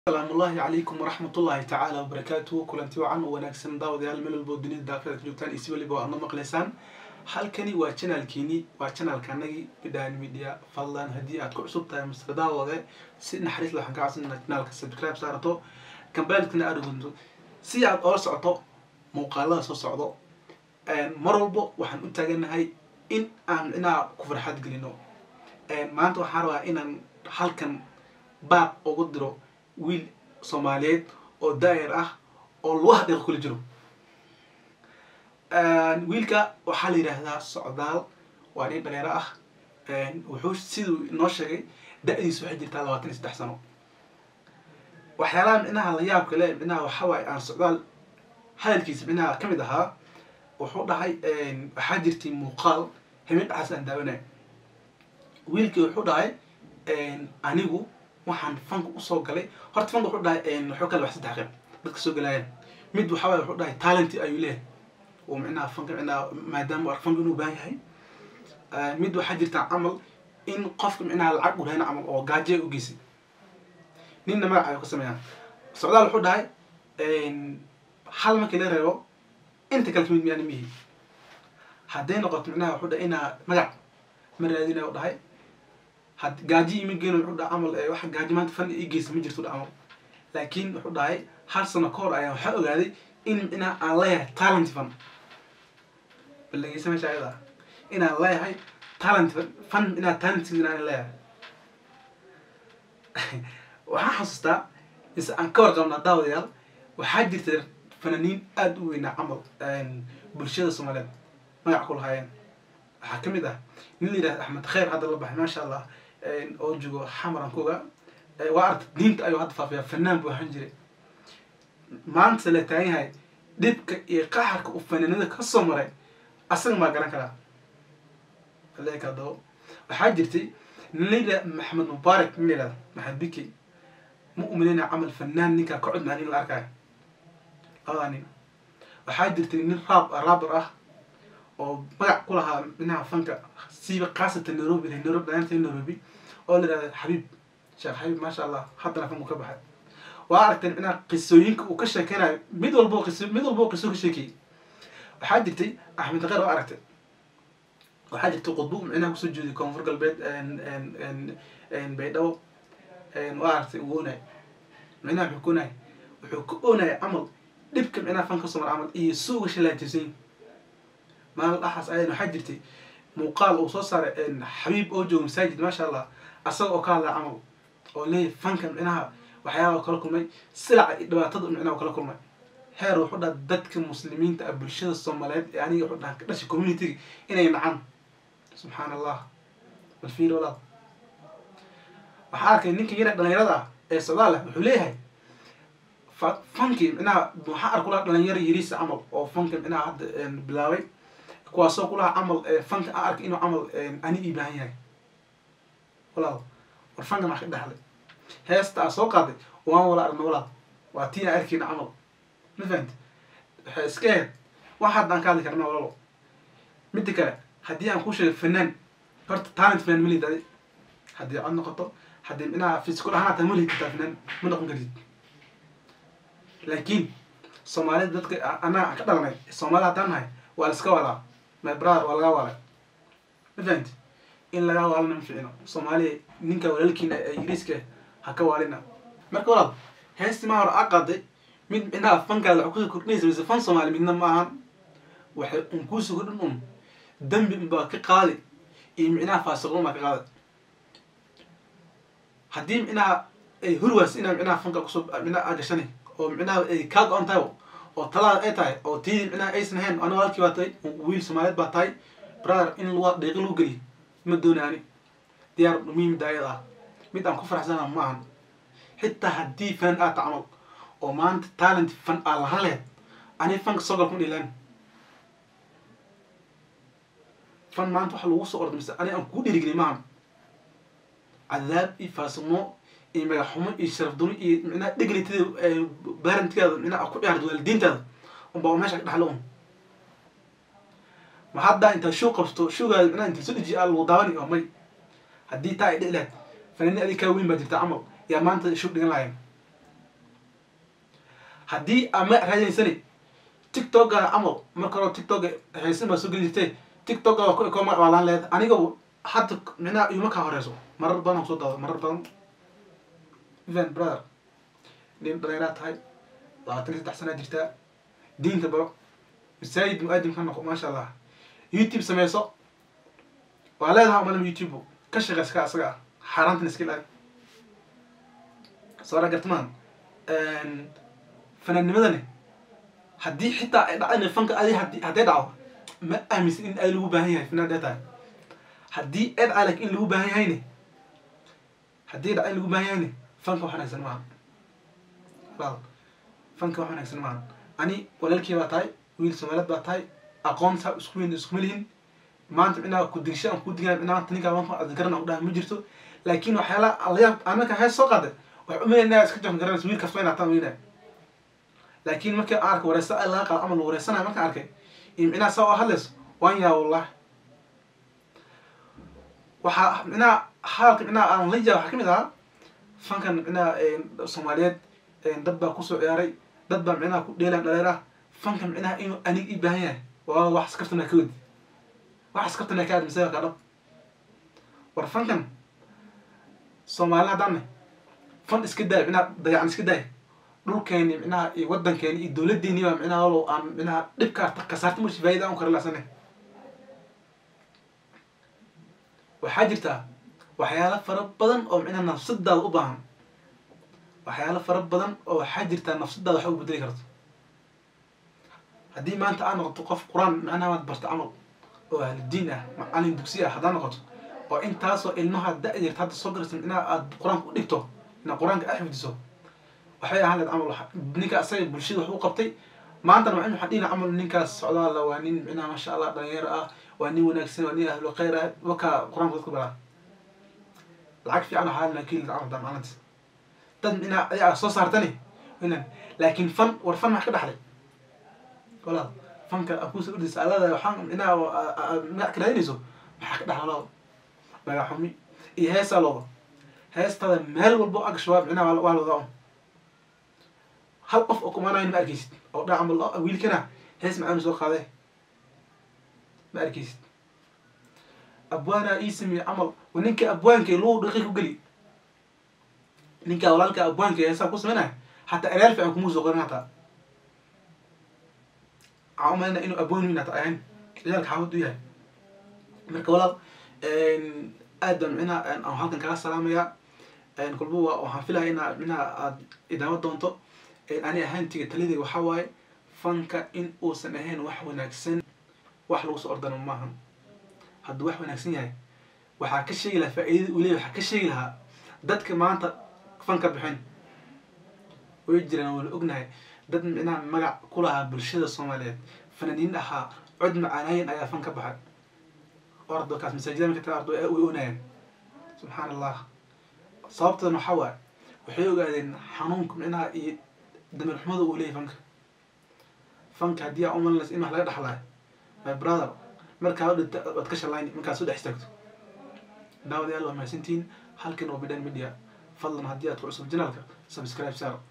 asalaamu ullaahi calaykum waraxmatullaahi tacaala wabarakaatuhu kulanti wacan oo wanaagsan daawadayaal meel walbo dunida daafeed ka joogtaan isi weliba oo aad noo maqlaysaan halkani waa janaalkiini waa janaalkanagii bidhaan media fadlan haddii aad ku cusub tahay masla daawade si naxariis waxaan ka codsan inaad janaalka subscribe saarato kambeelkana aad ugunto si aad oola socoto muuqaalada soo socdo mar walbo waxaan u taaganahay in aan inaa ku farxad gelino maanta waxaan rabaa inaan halkan baaq ugu diro wiil soomaaliyeed oo daayar ah oo lagu hadeeqo kula jiro wiilka waxaa la yidhaahdaa socdaal waa nin dhalinyaro ah wuxuu siduu inoo sheegay da-diisu waxay jirtaa labaatan iyo saddex sano waxyaalaha micnaha la yaabka le micnaha waxa waaye aan socdaal hadalkiisa micnaha ka mid ahaa wuxuu dhahay waxaa jirtay muuqaal habeen dhaxaas aan daawanay wiilkii wuxuu dhahay anigu waxaan fanka usoo galay horta fanka wuxuu dhahay wuxuu kale wax saddex qayb dadka soo galaayeen mid waxaa waaye wuxuu dhahay talent ayuu leeyahay oo micnaha fanka micnaha maadaama fanka inuu baahan yahay mid waxaa jirta camal in qofka micnaha lacag u rahayna camal oo gaajo u geysay ninna magac ayuu ka sameeyaan socdaal wuxuu dhahay hal markii la reebo inta kale kamid miyaan mihi hadday noqoto micnaha wuxuu dhahay inaa magac ma raadinaya u dhahay had gaaji ima geeno wuxuu dhahay camal waxa gaaji maanta fan ii geysa ma jirto camal laakiin wuxuu dhahay hal sano ka hor ayaa waxaa ogaaday in micnaha aan leeyahay talent fan bal dhegeysa meesha ayada inaan leeyahay talent fan inaa talentkiisa inaan leeyahay waxaan xasuustaa mise aan ka warqabnaa daawadayaal waxaa jirta fananiin aada u weynaa camal bulshada soomaaliyeed magac ku lahaayeen waxaa kamid ah nin la yidhahda axmed khayr hadda la baxay maasha allah oo joogo xamaran kuga waa arta diinta ayuu hadda faafiyaa fanaan buu ahaan jiray maanta la taagan yahay dhibka iyo qaxarka uu fanaanada kasoo maray asaga maa garan karaa aleeka dabo waxaa jirtay nin la yidhahda maxamed mubaarak nin la yidhahda maxamed biki ma umalayna camal fanaan ninkaa ka cod macaan in la arkayo labadaa nin waxaa jirtay nin raab raabar ah oo magac ku lahaa minaha fanka siiba khaasatan nairobi nairobi dhalinyarta nairobi oo la yihahda xabiib sheekh xabiib maasha allah haddana fanku ka baxay waa aragteen minaha qisooyinka uu ka sheekeynayo mid walbo qiso mid walbo qiso ka sheekayay waxaa jirtay axmed qeyr waa aragtay waxaa jirtay qudbu micnaha kusoo jeeday koonfur galbeed baydhabo waa aragtay uu oonay micnaha wuxuu ka oonay wuxuu ka oonaya camal dhibka micnaha fanka soo mara camal iyo suuga shalaatisan maalin dhaxaas ayan waxaa jirtay muuqaal uu soo saaray xabiib oo jooga masaajid maasha allah asaga oo ka hadlaya camal oo leeyahy fanka micnaha waxyaaba kala kulmay silaca iyo dhibaatada micnaha kala kulmay heer wuxuu dhaha dadka muslimiinta ah bulshada soomaaliyeed ee aniga wuxuu dhaha ka dhashay communitiga inay nacaan subxaan allah bal fiir walaal waxaa arkay ninka yara dhalinyarada ah ee socdaal ah wuxuu leeyahay fankii micnaha waxaa arku laha dhalinyaro yariisa camal oo fanka micnaha hadda bilaabay kuwaasoo kulaha camal fanka a arkay inuu camal ani ii baahan yahay walaal war fanka maa ka dhexlay heesta aa soo qaaday waan wala aragna walaal waa tii aan arkayna camal ma fahamti waxay iska ahayd wax hadda aan ka hadli karna walaalo midda kale haddii aan ku sheego fanaan horta talent fanaan malid adi haddii cod noqoto haddii micnaha physical ahaan hataa malid kartaa fanaan ma noqon kartid laakiin soomaalida dadka annaga aan ka dhalanay soomaalida haddaan nahay waa la iska walaa my brother waa lagaa waalay ma fahamti in lagaa waalana ma ficino soomaaliya ninka walaalkiina ee ingiriiska ha ka waalina marka walaal heestii maa hore aa qaaday mid micnaha fankaada wax kusoo kordhinaysa mise fan soomaali midna ma ahan waxay un kuusoo kordhin un dambi unbaa ka qaadi iyo micnaha faasiqun baa ka qaada haddii micnaha ay hurwaas inaa micnaha fanka kusoo micnaha aa gashanay oo micnaha ay kaa go-an tahay oo talaada ay tahay oo tiidii micnaha aysan ahayn ana walaalkii baa tahay wiil soomaaliyeed baa tahay brother in lu deeqi lagu geliyo ma doonaani diyaar muhiim daayad ah mid aan ku faraxsana ma ahan xitaa haddii fan aad tacmal oo maanta talent fan aa lahan lehed ani fanka soo galkuma dhilaan fan maanta waxa lagu soo orda mise ani aan kuu dhiirigeliy maahan cadaab iyo faasimo iyo magaxumo iyo sharaf duni iyo micnaha dhegritada barentkeeda micnaha ku ciyaarta waalidiintaada unbaa meesha ka dhaxlo un ma haddaa intaa show qabsto showgaada micnaha inta soo dejiya aa lagu daawani oo may haddii taa ay dhici lahayd fanaani adi kaa weyn baa jirta camal yaa maanta show dhigan lahayn haddii aa magac raadineysani tiktokaga camal marka hore tiktok haysan baa soo geli jirtay tiktoka waa ku ekoo magac baa laan leed aniga hadda micnaha iyo markaa horeyso marar badan aan kusoo daado marar badan even brother nin dhalinyaraa tahay labaatan iyo saddex sanaa jirtaa diinta baro masaajid mu-aadim ka noqo maasha allah youtube sameyso waa leedaha umalama youtube ka shaqeyska asaga ah xaaraantan iska ilaali soo gartmaan fanaannimadani haddii xitaa ay dhacdana fanka adi hadi hadday dhaco ma aaminsan in ay lagu baahan yahay fanaan dee tahay haddii ay dhaca lakin in lagu baahan yahayne haddii dhaca in lagu baahan yahayne fanka wax wanaagsan maaha walaal fanka wax wanaagsan maaha ani walaalkii baa tahay wiil soomaaliyeed baa tahay aqoonta isku weyn iskuma lihin maanta minaa ku digsha aan ku digaa minaa maanta ninkaa maanta adgaran aan udhaha ma jirto laakiin waxyaala alayaab aan markaa hees soo qaaday wax umaynaa iska joon garanaysa wiil kasta inaa taan weynaa laakiin markii aan arkay wareysa ay laga qaado ama la wareysanayo markaan arkay iyo micnaha saa oo hadlayso waan yaa wallah waxaa micnaha hadalka micnaha aan la yaaba waxaa kamid ahaa fankan micnaha soomaaliyeed dad baa kusoo ciyaaray dad baa micnaha ku dheelaan dhaleer ah fankan micnaha inuu anig ii baahan yahay waa wax askartana ka wadi wax askartana ka admisaya kaa dhab war fankan soomaali haddaan fan iska daay micnaha dayacan iska daay dhulkeeni micnaha iyo wadankeeni iyo dowladeeni baa micnaha walow aan micnaha dhibkaa kasaarta marsi faayida aan kara laasane waxaa jirtaa waxyaalo fara badan oo micnaha nafsadaada u baahan waxyaalo fara badan oo waxaa jirtaa nafsadaada wax u bedeli karto haddii maanta aad noqoto qof qur-aan macnaha waad barta camal oo ahludiin ah macalin dugsi ah haddaad noqoto oo intaasoo ilmaha da-yarta hadda soo garaysa micnaha aad qur-aanka u dhigto ina qur-aanka aad xifdiso waxay ahaan leed camal ninka asaga bulshada wax u qabtay maantana waa in waxaan dhihina camal ninkaas socdaala waa nin micnaha maasha allah dhalinyaro ah waa nin wanaagsan waa nin ahlu khayr ah wakaa qur-aanka dadku baraa lacag fiican waxaa halna kiili camal daa maalinta dad micnaha ayaa soo saartani inan laakiin fan war fan max ka dhaxlay walaal fanka aad kusoo ordaysa alada waxaan micnaha magac ka raadinayso maxaa ka dhaxla walaal magac xumi iyo heesaa looda heestada meel walbo agshabaab micnaha waa loodaa un hal qof oo kumaanayn ma arkeysid oo dhaa camal wiilkana hees macaanu soo qaadee ma arkeysid abwaana ii sameeye camal wa ninka abwaanka luu dhaqi ku geli ninka walaalka abwaanka heesaa ku sameynaya hataa ereer fiican kuma soo qorin hataa waxaan umalayna inuu abwaan weyn hata ahayn ciyaalka xaafad u yahay marka walaal aad baan micnaha aan halkan kaga salaamayaa kulba waxaan filaya inaa micnaha aad idaamo doonto ani ahaantiga talidayga waxaa waaye fanka in uusan ahayn wax wanaagsan wax lagu soo ordano maaha hadduu wax wanaagsan yahay waxaa ka sheegi lahaa faa-iidada uu leeyahy waxaa ka sheegi lahaa dadka maanta fanka bixin way jiraan waa la ognahay dad micnaha magac ku lahaa bulshada soomaaliyeed fanaaniin ahaa cod macaanaayin ayaa fan ka baxay ordo kaas masaajida marka taa ordo way oonayaan subxaan allah sababtoodan waxaa waaye waxay ogaadeen xanuunka micnaha iyo damir xumada uu leeyahy fanka fanka haddii aa umalinaysa in wax laga dhaxlaayo my brother markaa dhinta waad ka shalayni markaad soo dhex istaagto daawadayaal waa mahadsantihiin halkan waa bidhan media fadlan haddii aad ku cusub janaalka subscribe saar